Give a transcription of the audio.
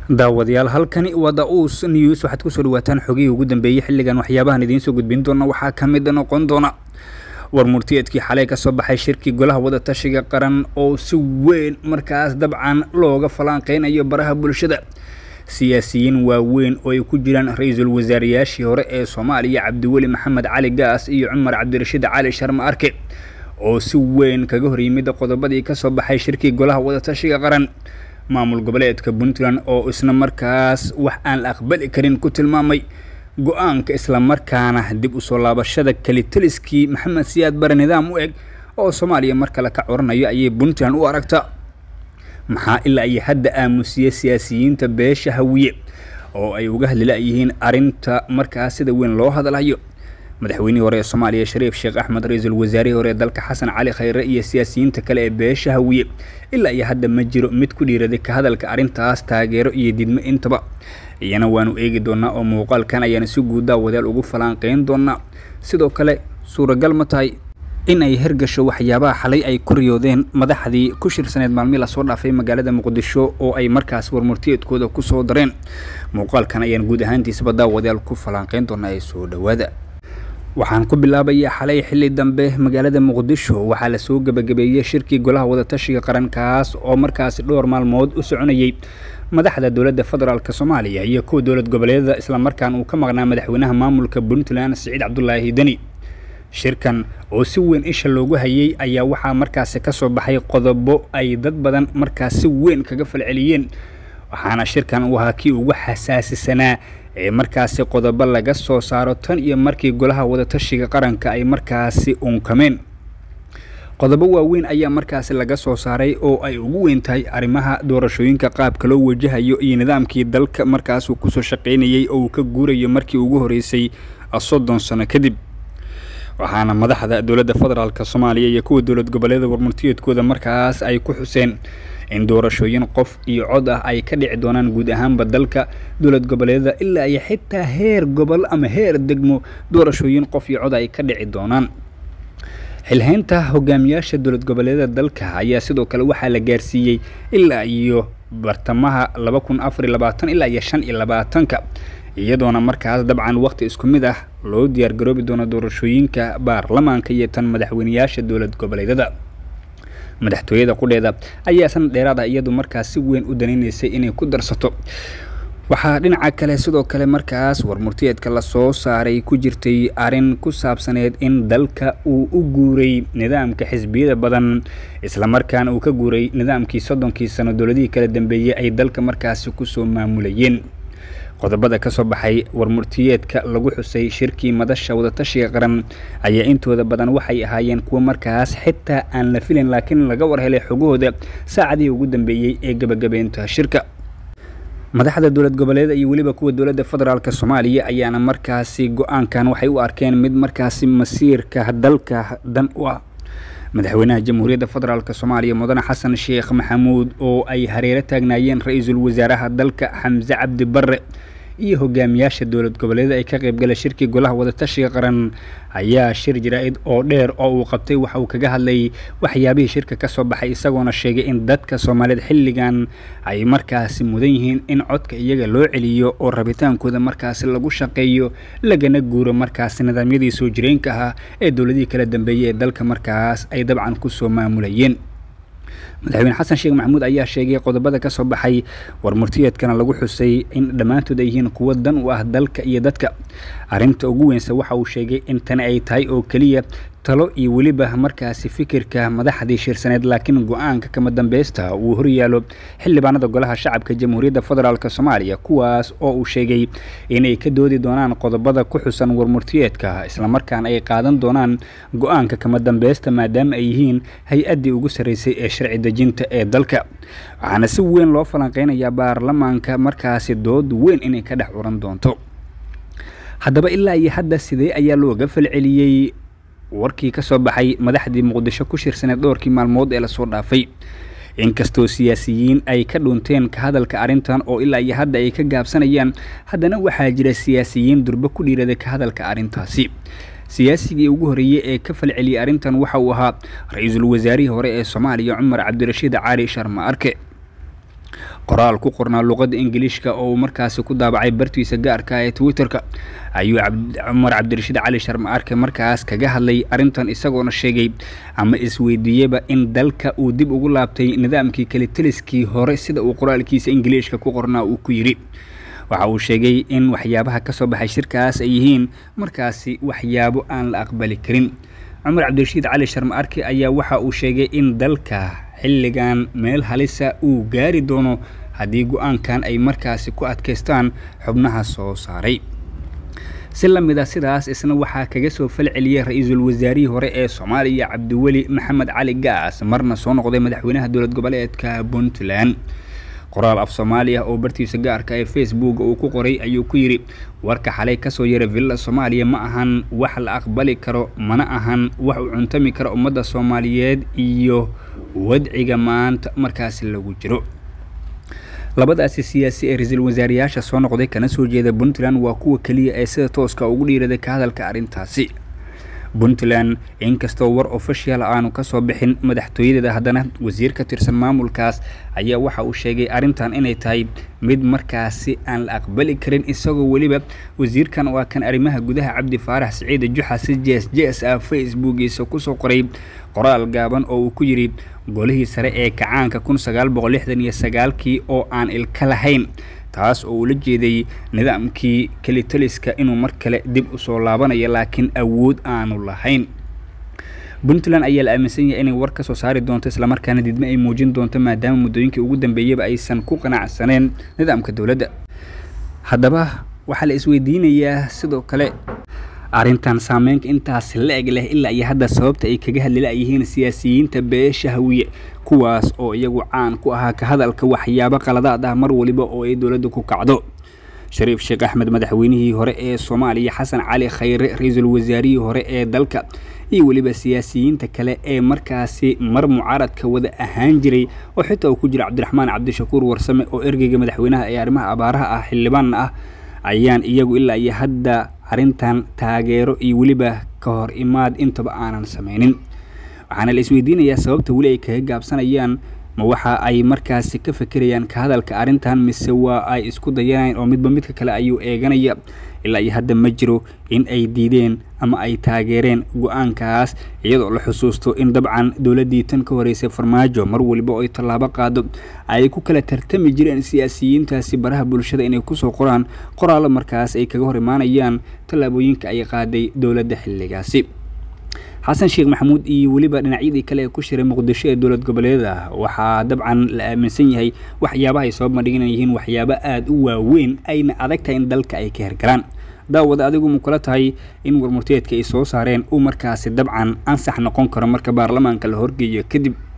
daawadayaal halkani waa da-uus news waxaad kusoo dhawaataan xogihii ugu dambeeyey xilligan waxyaabahan idiin soo gudbin doona waxaa ka mid noqon doona war murtiyeedkii xalay ka soo baxay shirkii golaha wadatashiga qaran oo si weyn markaas dabcan looga falanqeynayo baraha bulshada siyaasiyiin waaweyn oo ay ku jiraan ra-iisul wasaarayaashii hore ee soomaaliya cabdiweli maxamed cali gaas iyo cumar cabdirashiid cali sharma arke oo si weyn kaga hor yimid qodobadii kasoo baxay shirkii golaha wadatashiga qaran maamul goboleedka puntland oo isna markaas wax aan la aqbali karin ku tilmaamay go-aanka islamarkaana dib usoo laabashada kelitaliskii maxamed siyaad bare nidaam u eg oo soomaaliya mar kale ka coranayo ayay puntland u aragta maxaa ilaa iyo hadda aamusiye siyaasiyiinta beesha hawiye oo ay uga hadlila-yihiin arinta markaas sida weyn loo hadlayo madaxweynihii hore ee soomaaliya shariif sheekh axmed ra-iisul wasaarihii hore dalka xasan cali khayre iyo siyaasiyiinta kale ee beesha hawiye ilaa iyo hadda ma jiro mid ku dhiiraday ka hadalka arrintaas taageero iyo didmo intaba iyana waanu eegi doonaa oo muuqaalkan ayaana si guudaa wadaal ugu falanqeyn doonaa sidoo kale suuragal ma tahay in ay hergasho waxyaabaha xalay ay ku riyoodeen madaxdii ku shirsaneed maalmii lasoo dhaafay magaalada muqdisho oo ay markaas warmurtiyeedkooda kusoo dareen muuqaalkan ayaan guud ahaantiisaba daawadayaal ku falanqeyn doonaa ee soo dhowaada waxaan ku bilaabayaa xalay xilli dambe magaalada muqdisho waxaa lasoo gebagabeeyey shirkii golaha wadatashiga qarankaas oo markaasi dhowr maalmood u soconayey madaxda dowladda federaalk soomaaliya iyo kuwa dowlad goboleedada islamarkaan uu ka maqnaa madaxweynaha maamulka puntland siciid cabdulaahi deni shirkan oo si weyn isha loogu hayay ayaa waxaa markaasi kasoo baxay qodobo ay dad badan markaas si weyn kaga falceliyeen waxaana shirkan uu ahaa kii ugu xasaasisanaa ee markaasi qodobo laga soo saaro tan iyo markii golaha wadatashiga qaranka ay markaasi unkameen qodobo waaweyn ayaa markaasi laga soo saaray oo ay ugu weyn tahay arrimaha doorashooyinka qaabka loo wajahayo iyo nidaamkii dalka markaasuu kusoo shaqaynayay oo uu ka guurayo markii ugu horeysay soddon sano kadib waxaana madaxda dowladda federaalk soomaaliya iyo kuwa dowlad goboleeda warmurtiyeedkooda markaas ay ku xuseen in doorashooyin qof iyo cod ah ay ka dhici doonaan guud ahaanba dalka dowlad goboleedada ilaa iyo xitaa heer gobol ama heer degmo doorashooyin qof iyo cod ay ka dhici doonaan xilhaynta hogaamiyaasha dowlad goboleedada dalka ayaa sidoo kale waxaa la gaarsiiyey ilaa iyo bartamaha laba kun afar iyo labaatan ilaa iyo shan iyo labaatanka iyadoona markaas dabcan waqti isku mid ah loo diyaargaroobi doono doorashooyinka baarlamaanka iyo tan madaxweyneyaasha dowlad goboleedada madaxtooyada qudheeda ayaa sanad dheeraad ah iyadu markaas si weyn u danaynaysay inay ku darsato waxaa dhinaca kale sidoo kale markaas warmurtiyeedka lasoo saaray ku jirtay arrin ku saabsaneed in dalka uu u guuray nidaamka xisbiyada badan islamarkaana uu ka guuray nidaamkii soddonkii sano dowladihii kala dambeeyey ay dalka markaasi kusoo maamulayeen qodobada ka soo baxay warmurtiyeedka lagu xusay shirkii madasha wadatashiga qaran ayaa intooda badan waxay ahaayeen kuwo markaas xitaa aan la filin laakiin laga war helay xogahooda saacadihii ugu dambeeyey ee gebagabeynta shirka madaxda dowlad goboleeda iyo weliba kuwa dowladda federaalk soomaaliya ayaana markaasi go-aankan waxay u arkeen mid markaasi masiirka dalka dan u ah madaxweynaha jamhuuriyadda federaalk soomaaliya mudane xasan sheekh maxamuud oo ay hareero taagnaayeen ra-iisul wasaaraha dalka xamse cabdi barre iyo hogaamiyaasha dowlad goboleeda ay ka qaybgala shirkii golaha wadatashiga qaran ayaa shir jaraa-id oo dheer oo uu qabtay waxa uu kaga hadlayay waxyaabihii shirka ka soo baxay isagoona sheegay in dadka soomaaliyeed xilligan ay markaasi mudan yihiin in codka iyaga loo celiyo oo rabitaankooda markaasi lagu shaqeeyo lagana guuro markaasi nidaamyadii soo jireenka ahaa ee dowladihii kala dambeeyey ee dalka markaas ay dabcan kusoo maamulayeen madaxweyne xasan sheekh maxamuud ayaa sheegay qodobada ka soo baxay warmurtiyeedkana lagu xusay in dhammaantood ay yihiin kuwo dan u ah dalka iyo dadka arrinta ugu weynse waxa uu sheegay in tani ay tahay oo keliya talo iyo weliba markaasi fikirka madaxdii shirsaneed laakiin go-aanka kama dambeysta uu horyaalo xildhibaanada golaha shacabka jamhuuriyadda federaalk soomaaliya kuwaas oo uu sheegay inay ka doodi doonaan qodobada ku xusan warmurtiyeedka islamarkaana ay qaadan doonaan go-aanka kama dambeysta maadaama ay yihiin hay-addii ugu sarreysay ee sharci dejinta ee dalka waxaana si weyn loo falanqeynayaa baarlamaanka markaasi dood weyn inay ka dhex curan doonto haddaba ilaa iyo hadda sidee ayaa looga falceliyey warkii ka soo baxay madaxdii muqdisho ku shirsaneed dhowrkii maalmood ee lasoo dhaafay inkastoo siyaasiyiin ay ka dhunteen ka hadalka arrintan oo ilaa iyo hadda ay ka gaabsanayaan haddana waxaa jira siyaasiyiin durbo ku dhiirada ka hadalka arrintaasi siyaasigii ugu horeeyey ee ka falceliyey arrintan waxa uu ahaa ra-iisul wasaarihii hore ee soomaaliya cumar cabdirashiid cali sharma arke qoraal ku qornaa luqadda ingiliishka oo uu markaasi ku daabacay bartiisa gaarka ee twitterka ayuu cumar cabdirashiid cali sharma arke markaas kaga hadlay arrintan isagoona sheegay ama isweydiiyeyba in dalka uu dib ugu laabtay nidaamkii kelitaliskii hore sida uu qoraalkiisa ingiliishka ku qornaa uu ku yidhi waxa uu sheegay in waxyaabaha ka soo baxay shirkaas ay yihiin markaasi waxyaabo aan la aqbali karin cumar cabdirashiid cali sharma arke ayaa waxa uu sheegay in dalka xilligan meel halisa uu gaari doono haddii go-aankan ay markaasi ku adkaystaan xubnaha soo saaray si la mid a sidaas isna waxaa kaga soo falceliyey ra-iisul wasaarihii hore ee soomaaliya cabdiweli maxamed cali gaas marna soo noqday madaxweynaha dowlad goboleedka puntland qoraal af soomaaliya oo bartiisa gaarka ee facebook uu ku qoray ayuu ku yidhi warka xalay kasoo yaray villa soomaaliya ma ahan wax la aqbali karo mana ahan wax u cuntami kara ummadda soomaaliyeed iyo wadciga maanta markaasi lagu jiro labadaasi siyaasi ee ra-iisul wasaarayaasha soo noqday kana soo jeeda puntland waa kuwa keliya ee sida tooska ugu dhiiraday ka hadalka arrintaasi puntland inkastoo war official aanu kasoo bixin madaxtooyadeeda haddana wasiir ka tirsan maamulkaas ayaa waxa uu sheegay arrintan inay tahay mid markaasi aan la aqbali karin isagoo weliba wasiirkan waa kan arrimaha gudaha cabdi faarax siciide juxa si jees jees ah facebookiisa kusoo qoray qoraal gaaban oo uu ku yidhi golihii sare ee kacaanka kun sagaal boqol lixdan iyo sagaalkii oo aan ilka lahayn taas oo uu la jeeday nidaamkii kelitaliska inuu mar kale dib usoo laabanayo laakiin awood aanu lahayn puntland ayaa la aaminsan yahay inay war ka soo saari doonto islamarkaana didme ay muujin doonto maadaama muddooyinkii ugu dambeeyaba aysan ku qanacsaneen nidaamka dowladda haddaba waxaa la isweydiinayaa sidoo kale arrintan saameynka intaas la eg leh ilaa iyo hadda sababta ay kaga hadlilaayihiin siyaasiyiinta beesha hawiye kuwaas oo iyagu caan ku ahaa ka hadalka waxyaabo qaladaad ah mar waliba oo ay dowladda ku kacdo shariif sheekh axmed madaxweynihii hore ee soomaaliya xasan cali khayre ra-iisul wasaarihii hore ee dalka iyo weliba siyaasiyiinta kale ee markaasi mar mucaaradka wada ahaan jiray oo xitaa uu ku jira cabdiraxmaan cabdishakuur warsame oo ergeyga madaxweynaha ee arrimaha abaaraha ah xildhibaanna ah ayaan iyagu ilaa iyo hadda arrintan taageero iyo weliba ka hor imaad intaba aanan sameynin waxaana la isweydiinayaa sababta weli ay kaga gaabsanayaan ma waxa ay markaasi ka fekerayaan ka hadalka arrintan mise waa ay isku dayanayaan oo midba midka kale ayuu eeganaya ilaa iyo hadda ma jiro in ay diideen ama ay taageereen go-aankaas iyadoo la xusuusto in dabcan dowladdii tan ka horeysay farmaajo mar waliba oo ay tallaabo qaado ay ku kala tartami jireen siyaasiyiintaasi baraha bulshada inay kusoo qoraan qoraallo markaas ay kaga hor imaanayaan tallaabooyinka ay qaaday dowladda xilligaasi xasan sheekh maxamuud iyo weliba dhinacyadii kale ee ku shiray muqdisho ee dowlad goboleeda waxaa dabcan la aaminsan yahay waxyaabaha ay soo bandhigan yihiin waxyaabo aada u waaweyn ayna adag tahay in dalka ay ka hergalaan daawada adigu ma kula tahay in warmurteedka ay soo saareen uu markaasi dabcan ansax noqon karo marka baarlamaanka la horgeeyo kadib